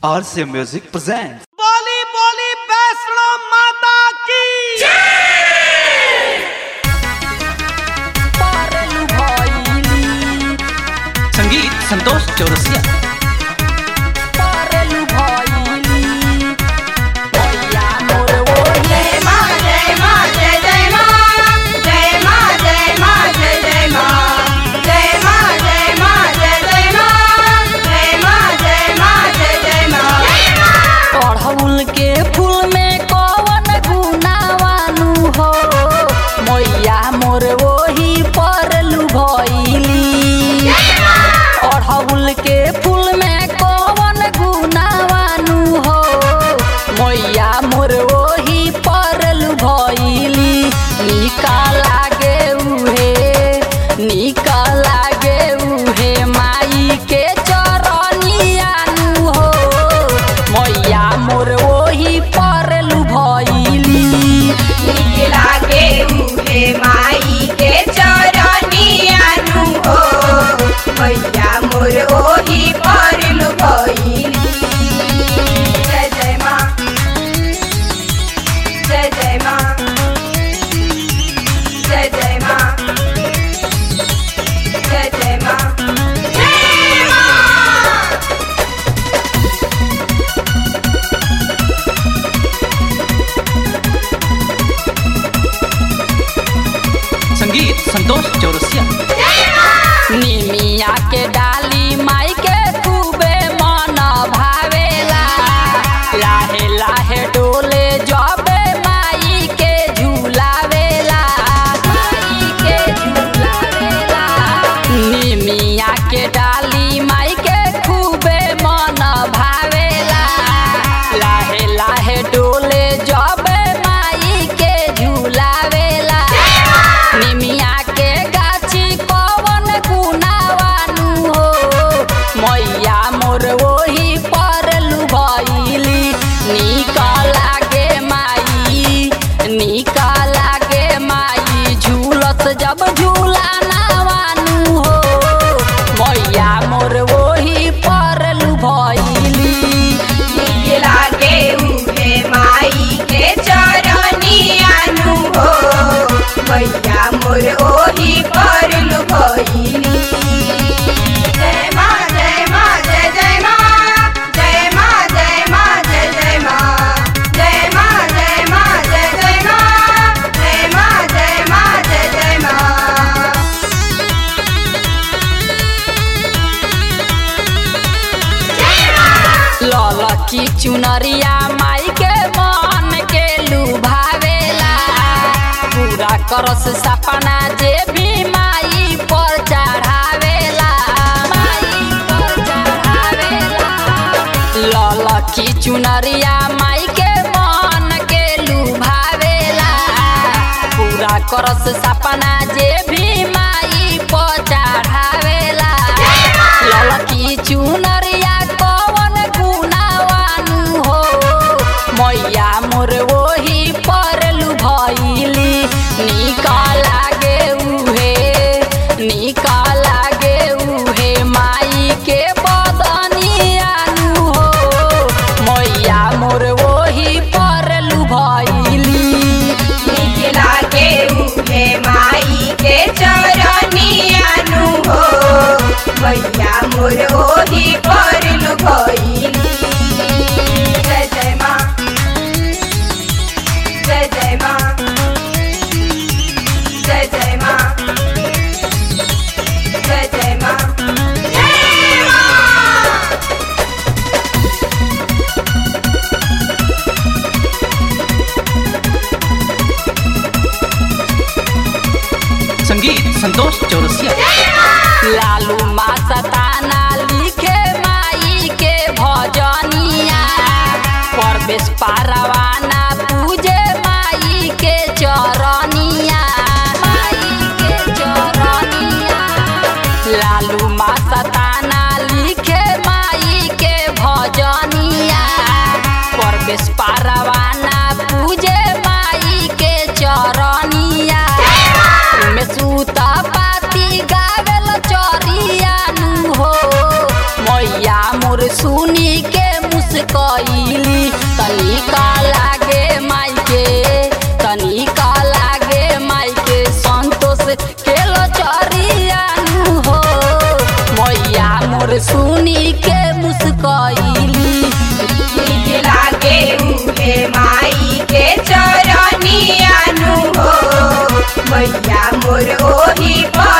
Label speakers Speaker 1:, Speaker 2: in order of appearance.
Speaker 1: RC Music presents.
Speaker 2: बोली बोली वैष्णो माता की
Speaker 3: पारलू भइली
Speaker 1: संगीत संतोष चौरसिया
Speaker 3: पारलू भइली भैया मोर ओहे
Speaker 4: जय माँ जय माँ जय जय माँ जय माँ जय माँ जय जय माँ जय माँ जय माँ जय जय माँ जय माँ जय माँ जय जय माँ
Speaker 3: अड़हुल के फूल में कौन गुनावानु हो मैया मोर ओही परलू भइली अड़हुल के फूल में कौन गुनावानु हो मैया मोर ओही परलू भइली निका लागे उहे निका लागे उहे माई के चरनियानु हो मैया मोर ओही परलू भइली
Speaker 4: नीक लागे उहे माई के चरनियानु हो मैया मोर ओही परलु भइली जय जय माँ जय जय माँ जय जय माँ जय जय माँ जय माँ
Speaker 1: संगीत संतोष चौरसिया
Speaker 3: निमिया के डाली माई के खूबे मन भावेला लाहे लाहे डोले जबे माई के झूलावेला माई के झूलावेला निमिया के डाली माई के खूबे मन भावेला लाहे लाहे डोले जबे माई के झूलावेला निमिया के गाछी पवन गुनावानु हो मैया मोर ओही परलू भइली निक लागे माई निक लागे माई झूलत जब झूला नावानु हो मैया मोर ओही परलू भइली
Speaker 4: नीक लागे उहे माई के चरनियानु हो मैया मोर ओही परलु भइली जय माँ जय माँ जय जय माँ जय माँ जय माँ जय जय माँ जय माँ जय माँ जय जय माँ जय माँ जय माँ जय जय माँ
Speaker 3: ललकी चुनरिया माई के मन के लुभावेला पूरा करस सपना जे भी माई पर चढ़ावेला माई पर चढ़ावेला ललकी चुनरिया माई के मन के लुभावेला पूरा करस सपना जे भी माई पर चढ़ावेला ललकी चुनरिया कवन गुनावानु हो मैया मोर ओही परलू भइली निक लागे उहे निक लागे उहे माई के बदनियानु हो मैया मोर ओही परलू भइली
Speaker 4: नीक लागे उहे माई के चरनियानु हो मैया मोर ओही परलु भइली जय जय माँ जय जय माँ जय जय माँ जय जय माँ जय माँ
Speaker 1: संगीत संतोष चौरसिया
Speaker 3: लालू मासताना लिखे माई के भजनिया परवेश पारवाना पूजे माई के चरनिया माई के चरनिया लालू मासताना लिखे माई के भजनिया परवेश पारवाना पूजे माई के चरनिया में सूता पाती गावेल चरियानु हो मैया मोर सुनी के मुस्क मुस्कैली तनिका लागे माई के तनिका लागे माई के संतोष के लचरियानु हो मैया मोर सुनी के मुस्कैली
Speaker 4: ठीक लागे उहे माई के चरनियानु हो मैया मोर ओही पर